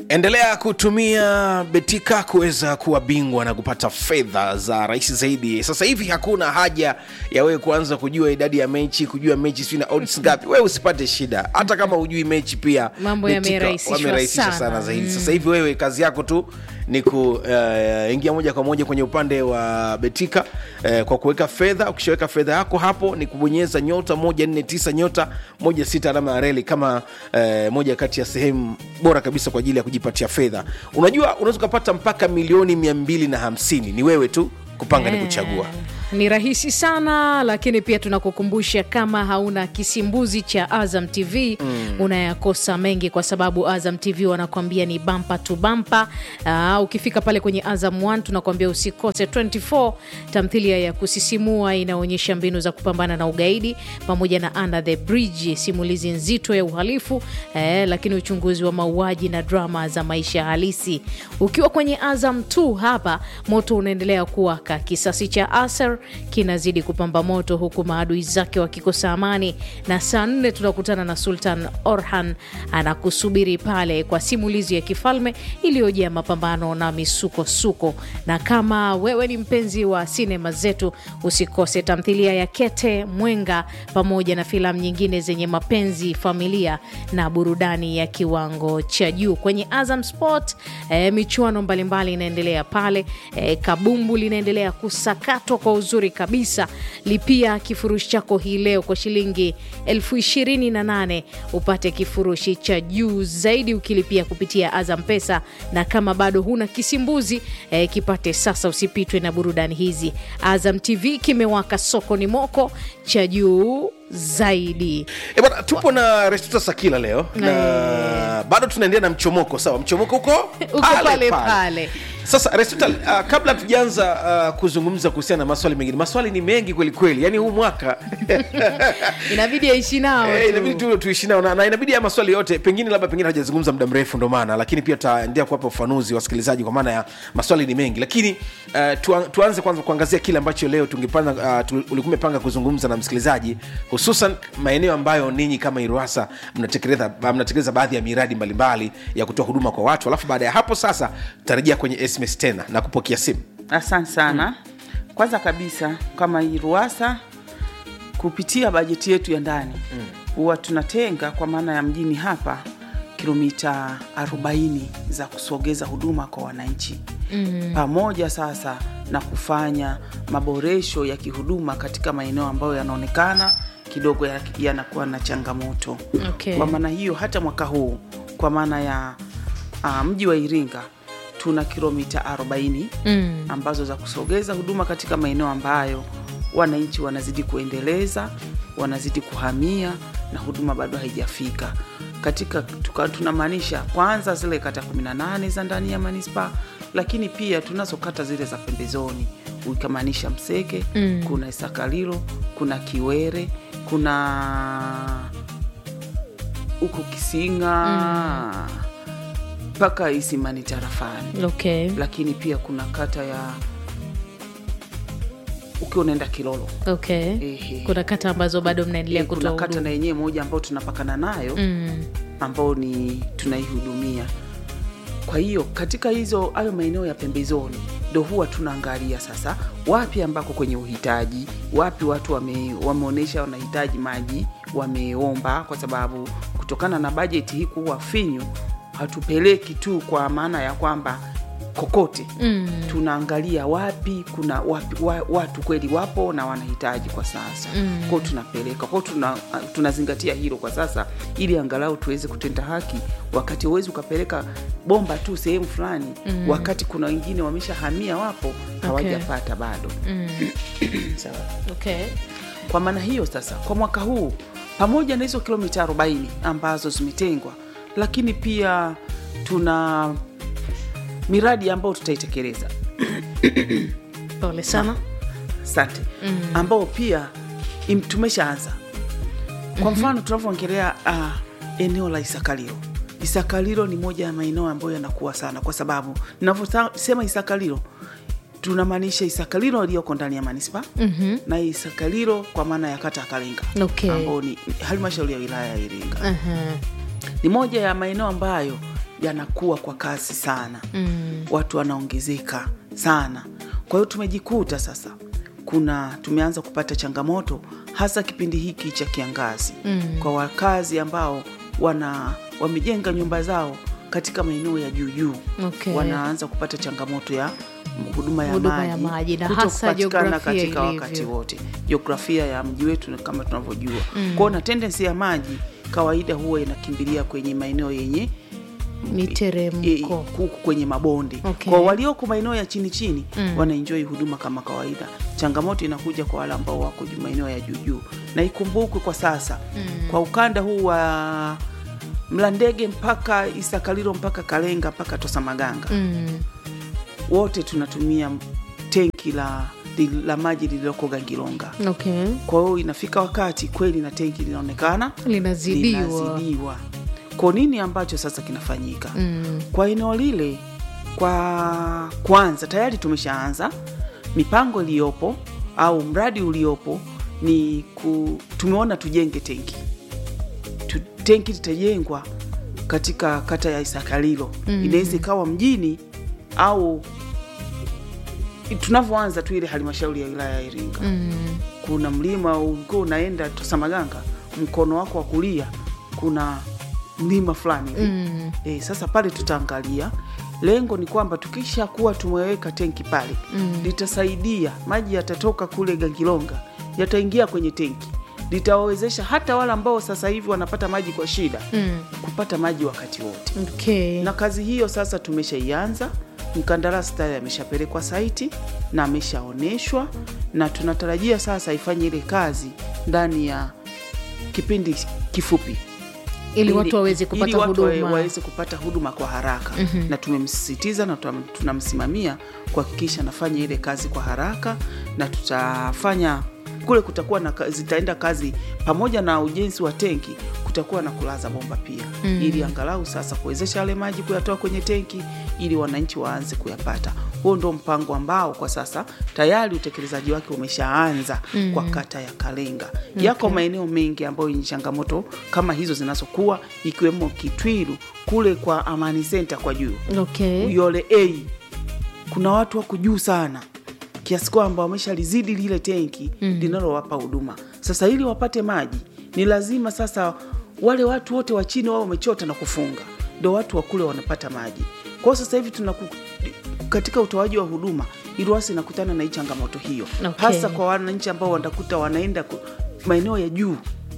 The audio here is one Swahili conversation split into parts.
endelea kutumia betika kuweza kuwa bingwa na kupata fedha za rahisi zaidi sasa hivi hakuna haja ya wewe kuanza kujua idadi ya mechi kujua mechi sijui na odds ngapi wewe usipate shida hata kama hujui mechi pia Mambo Betika yamerahisishwa wamerahisisha sana, sana. zaidi sasa hivi wewe kazi yako tu ni kuingia moja kwa moja kwenye upande wa betika uh, kwa kuweka fedha ukishaweka fedha yako hapo ni kubonyeza nyota moja nne tisa nyota moja sita alama ya reli kama uh, moja kati ya sehemu bora kabisa kwa ajili ya kujipatia fedha unajua unaweza ukapata mpaka milioni mia mbili na hamsini ni wewe tu kupanga ni kuchagua ni rahisi sana lakini pia tunakukumbusha kama hauna kisimbuzi cha azam tv mm. unayakosa mengi kwa sababu azam tv wanakuambia ni bampa tu bampa uh, ukifika pale kwenye azam 1 tunakuambia usikose 24 tamthilia ya kusisimua inaonyesha mbinu za kupambana na ugaidi pamoja na under the bridge simulizi nzito ya uhalifu eh, lakini uchunguzi wa mauaji na drama za maisha halisi ukiwa kwenye azam 2 hapa moto unaendelea kuwaka kisasi cha aser kinazidi kupamba moto huku maadui zake wakikosa amani na saa nne tunakutana na sultan orhan anakusubiri pale kwa simulizi ya kifalme iliyojaa mapambano na misukosuko na kama wewe ni mpenzi wa sinema zetu usikose tamthilia ya kete mwenga pamoja na filamu nyingine zenye mapenzi familia na burudani ya kiwango cha juu kwenye azam sport eh, michuano mbalimbali inaendelea pale eh, kabumbu linaendelea kusakatwa kwa uzuri kabisa lipia kifurushi chako hii leo kwa shilingi elfu ishirini na nane upate kifurushi cha juu zaidi ukilipia kupitia azam pesa na kama bado huna kisimbuzi eh, kipate sasa usipitwe na burudani hizi azam tv kimewaka sokoni moko cha juu zaidi E bana, tupo na Restuta Sakila leo na bado tunaendelea na mchomoko. Sawa, mchomoko huko Uko pale pale. Sasa Restuta, uh, kabla tujaanza uh, kuzungumza kuhusiana na maswali mengine, maswali ni mengi kweli kweli, yani huu mwaka inabidi aishi nao Eh, tu. inabidi tu tuishi nao na, na inabidi ya maswali yote pengine labda pengine hajazungumza muda mrefu ndo maana lakini pia tutaendelea kuwapa ufanuzi wasikilizaji kwa maana ya maswali ni mengi lakini uh, tuan, tuanze kwanza kuangazia kile ambacho leo tungepanga uh, tu, ulikuwa umepanga kuzungumza na msikilizaji hususan maeneo ambayo ninyi kama iruasa mnatekeleza mnatekeleza baadhi ya miradi mbalimbali ya kutoa huduma kwa watu alafu baada ya hapo sasa tutarejea kwenye sms tena na kupokea simu Asante sana. Kwanza kabisa kama hii RUWASA kupitia bajeti yetu ya ndani huwa tunatenga kwa maana ya mjini hapa kilomita 40 za kusogeza huduma kwa wananchi mm. pamoja sasa na kufanya maboresho ya kihuduma katika maeneo ambayo yanaonekana kidogo ya- yanakuwa na changamoto Okay. kwa maana hiyo hata mwaka huu kwa maana ya uh, mji wa Iringa tuna kilomita 40 Mm. ambazo za kusogeza huduma katika maeneo ambayo wananchi wanazidi kuendeleza, wanazidi kuhamia na huduma bado haijafika katika tuka- tunamaanisha kwanza zile kata 18 za ndani ya manispaa, lakini pia tunazo kata zile za pembezoni ukamaanisha Mseke mm. kuna Isakalilo, kuna Kiwere, kuna huko Kisinga mpaka Isimani tarafani okay. lakini pia kuna kata ya ukiwa unaenda Kilolo Okay. Ehe. kuna kata ambazo bado mnaendelea Eh, kuna kutoa kata huduma na yenyewe moja ambayo tunapakana nayo mm. ambao ni tunaihudumia. Kwa hiyo katika hizo hayo maeneo ya pembezoni ndo huwa tunaangalia sasa wapi ambako kwenye uhitaji, wapi watu wame, wameonyesha wanahitaji maji, wameomba, kwa sababu kutokana na bajeti hii kuwa finyu, hatupeleki tu kwa maana ya kwamba kokote Mm. tunaangalia wapi kuna wapi, wa, watu kweli wapo na wanahitaji kwa sasa mm. kwao tunapeleka kwao tuna, tunazingatia hilo kwa sasa ili angalau tuweze kutenda haki wakati huwezi ukapeleka bomba tu sehemu fulani mm. wakati kuna wengine wameshahamia wapo hawajapata bado sawa okay. kwa maana hiyo sasa kwa mwaka huu pamoja na hizo kilomita 40 ambazo zimetengwa lakini pia tuna miradi ambayo tutaitekeleza pole sana asante mm. ambao pia im- tumeshaanza kwa mfano tunavyoongelea uh, eneo la isakalilo isakalilo ni moja ya maeneo ambayo yanakuwa sana kwa sababu ninavyosema isakalilo tunamaanisha isakalilo iliyoko ndani ya manispa mm-hmm. na isakalilo kwa maana ya kata ya kalinga Okay. ambao ni halmashauri ya wilaya ya iringa Aha. ni moja ya maeneo ambayo yanakuwa kwa kasi sana mm. watu wanaongezeka sana kwa hiyo tumejikuta sasa kuna tumeanza kupata changamoto hasa kipindi hiki cha kiangazi mm. kwa wakazi ambao wana wamejenga nyumba zao katika maeneo ya juujuu Okay. wanaanza kupata changamoto ya huduma ya Huduma maji, ya maji na kutokupatikana hasa jiografia katika ilivyo. wakati wote jiografia ya mji wetu kama tunavyojua mm. kwao na tendensi ya maji kawaida huwa inakimbilia kwenye maeneo yenye e, miteremko huku kwenye mabonde Okay. kwa walioko maeneo ya chini chini mm. wanaenjoi huduma kama kawaida changamoto inakuja kwa wale ambao wako juu- maeneo ya juujuu na ikumbukwe kwa sasa mm. kwa ukanda huu wa mlandege mpaka isakalilo mpaka kalenga mpaka tosamaganga mm. wote tunatumia tenki la, li- la maji lililoko gangilonga okay. kwa hiyo inafika wakati kweli na tenki linaonekana linazidiwa linazidiwa kwa nini ambacho sasa kinafanyika Mm. kwa eneo lile kwa kwanza tayari tumeshaanza mipango iliyopo au mradi uliopo ni ku, tumeona tujenge tenki tu, tenki litajengwa katika kata ya isakalilo mm. inaweza ikawa mjini au tunavyoanza tu ile halmashauri ya wilaya ya iringa Mm. kuna mlima ulikuwa unaenda tosamaganga mkono wako wa kulia kuna mlima fulani hivi Mm. e, sasa pale tutaangalia lengo ni kwamba tukisha kuwa tumeweka tenki pale mm. litasaidia maji yatatoka kule gangilonga yataingia kwenye tenki litawawezesha hata wale ambao sasa hivi wanapata maji kwa shida Mm. kupata maji wakati wote Okay. na kazi hiyo sasa tumeshaianza mkandarasi tayari ameshapelekwa saiti na ameshaonyeshwa na tunatarajia sasa ifanye ile kazi ndani ya kipindi kifupi ili watu waweze ili kupata watu wawe- huduma waweze kupata huduma kwa haraka mm-hmm. na tumemsisitiza na tutam- tunamsimamia kuhakikisha anafanya ile kazi kwa haraka na tutafanya kule kutakuwa na ka- zitaenda kazi pamoja na ujenzi wa tenki kutakuwa na kulaza bomba pia mm. ili angalau sasa kuwezesha yale maji kuyatoa kwenye tenki ili wananchi waanze kuyapata huo ndo mpango ambao kwa sasa tayari utekelezaji wake umeshaanza mm. kwa kata ya kalenga okay. yako maeneo mengi ambayo yenye changamoto kama hizo zinazokuwa ikiwemo kitwiru kule kwa amani senta kwa juu okay. uyole a kuna watu wako juu sana kiasi kwamba wameshalizidi lile tenki mm. linalowapa huduma sasa ili wapate maji ni lazima sasa wale watu wote wa chini wao wamechota na kufunga ndo watu wa kule wanapata maji kwao sasa hivi tunaku, katika utoaji wa huduma iruasi inakutana na hii changamoto hiyo Okay. hasa kwa wananchi ambao wanakuta wanaenda ku- maeneo ya juu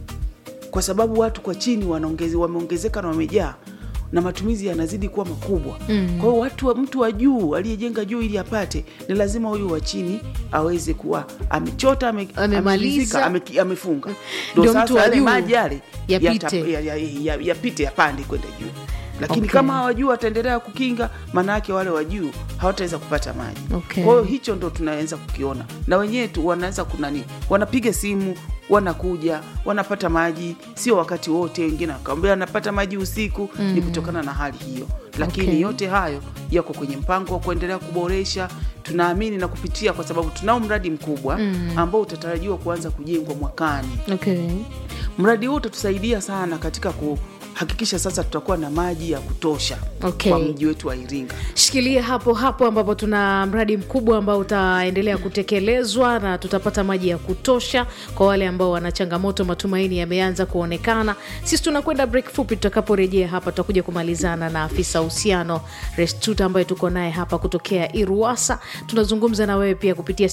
kwa sababu watu kwa chini wanaongeze, wameongezeka na wamejaa na matumizi yanazidi kuwa makubwa mm. kwa hiyo watu wa, mtu wa juu aliyejenga juu ili apate ni lazima huyu wa chini aweze kuwa amechota ame, Amemaliza. ameridhika, ame, amefunga Ndio ndo mtu sasa wa yale juu maji yale yapite. yata- ya- ya- ya- yapite yapande kwenda juu lakini Okay. kama hawajuu wataendelea kukinga maana yake wale wa juu hawataweza kupata maji Okay. kwa hiyo hicho ndo tunaweza kukiona na wenyewe tu wanaweza kunani wanapiga simu wanakuja wanapata maji sio wakati wote wengine wakawambia wanapata maji usiku mm. ni kutokana na hali hiyo lakini Okay. yote hayo yako kwenye mpango wa kuendelea kuboresha tunaamini na kupitia kwa sababu tunao mradi mkubwa mm. ambao utatarajiwa kuanza kujengwa mwakani Okay. mradi huu utatusaidia sana katika kuhakikisha sasa tutakuwa na maji ya kutosha Okay. kwa mji wetu wa iringa shikilia hapo hapo ambapo tuna mradi mkubwa ambao utaendelea kutekelezwa na tutapata maji ya kutosha kwa wale ambao wana changamoto matumaini yameanza kuonekana sisi tunakwenda break fupi tutakaporejea hapa tutakuja kumalizana na afisa uhusiano restuta ambaye tuko naye hapa kutokea iruasa tunazungumza na wewe pia kupitia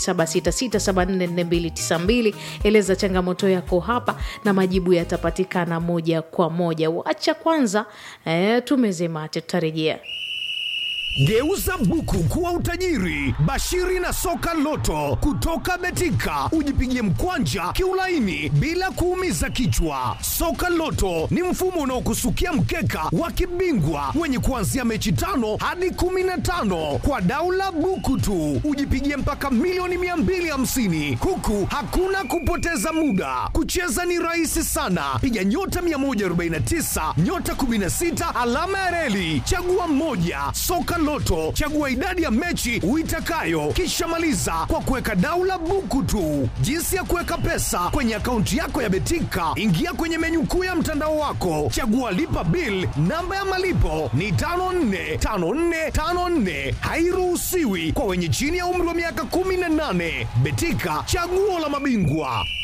0766744292 eleza changamoto yako hapa na majibu yatapatikana moja kwa moja wacha kwanza eh, tumeze mate tutarejea Geuza buku kuwa utajiri. Bashiri na soka loto kutoka Betika, ujipigie mkwanja kiulaini bila kuumiza kichwa. Soka loto ni mfumo unaokusukia mkeka wa kibingwa wenye kuanzia mechi tano hadi kumi na tano kwa daula buku tu, ujipigie mpaka milioni 250 huku hakuna kupoteza muda. Kucheza ni rahisi sana, piga nyota 149 nyota 16 alama ya reli, chagua mmoja. Soka Loto, chagua idadi ya mechi uitakayo, kisha maliza kwa kuweka daula buku tu. Jinsi ya kuweka pesa kwenye akaunti yako ya Betika, ingia kwenye menyu kuu ya mtandao wako, chagua lipa bill. Namba ya malipo ni 545454, hairuhusiwi kwa wenye chini ya umri wa miaka 18. Betika, chaguo la mabingwa.